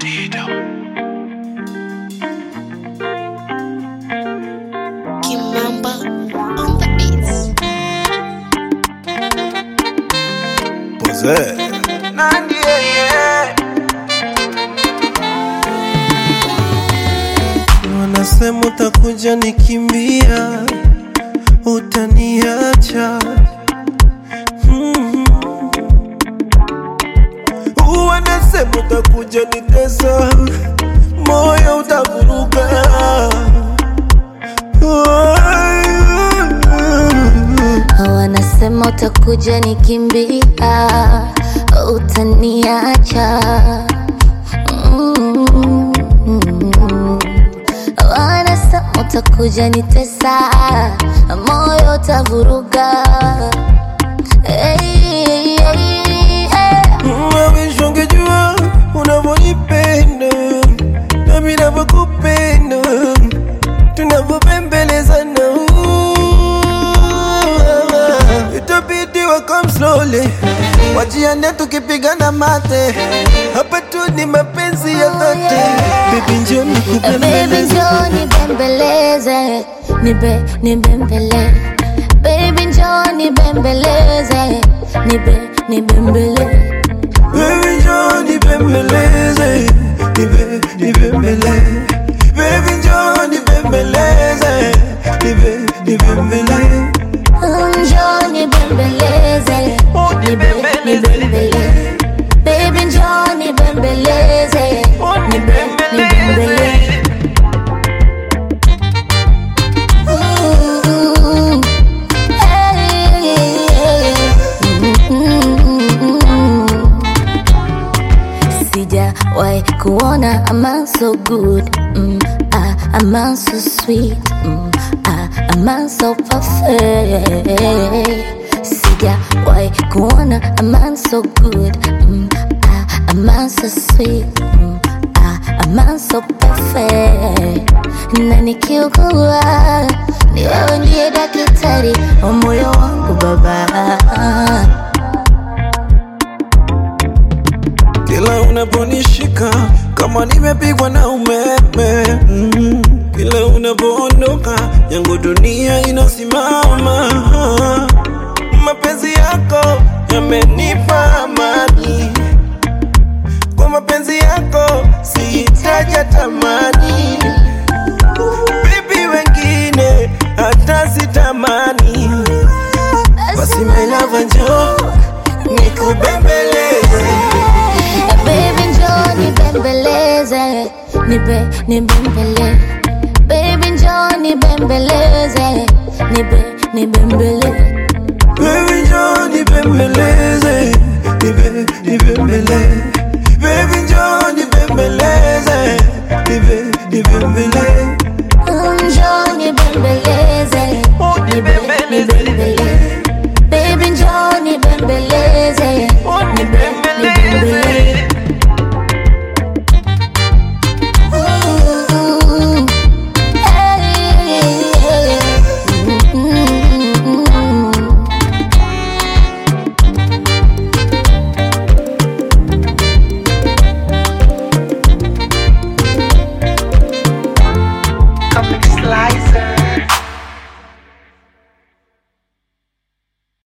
Kimamba on the beats. Possess. Nandi, yeah, yeah. Wanasema utakuja nikimbia, utaniacha Mhm. Wanasema utakuja nitesa, moyo utavuruga Wanasema utakuja nikimbia, utaniacha. Mm. Wanasema utakuja nitesa, moyo utavuruga. Hey, hey, hey. Mawish ungejua unavyonipenda nami navyokupenda tunavyopembelezana itabidi wakam slowly wajiane tukipigana mate hapa tu ni mapenzi ya dhati bibi njo Baby nikupembeleze njoo nibembeleze, nibe nibembele. Baby njoo nibembeleze, nibe nibembele. Baby njoo nibembeleze nibe nibembele Baby njoo nibembeleze nibe nibembele Njoo nibembeleze, nibe nibembele. Baby njoo nibembeleze, nibe nibembele. Ooh, hey, mm. Sijawahi kuona a man so good mm, ah, a man so sweet mm, ah, a man so perfect Sijawahi kuona a man so good mm, ah, a man so sweet mm, ah, a man so perfect na nikiugua ni wewe ndiye daktari wa moyo wangu baba Kila unaponishika kama nimepigwa na umeme mm. Kila unapoondoka yangu dunia inasimama Mapenzi yako yamenipa amani Kwa mapenzi yako sihitaji tamani Bibi wengine hata sitamani Basi my love njoo nikubembeleze Baby njoo nibembeleze, nibe nibembele. Baby njoo nibembeleze, nibe nibembele. Baby njoo nibembeleze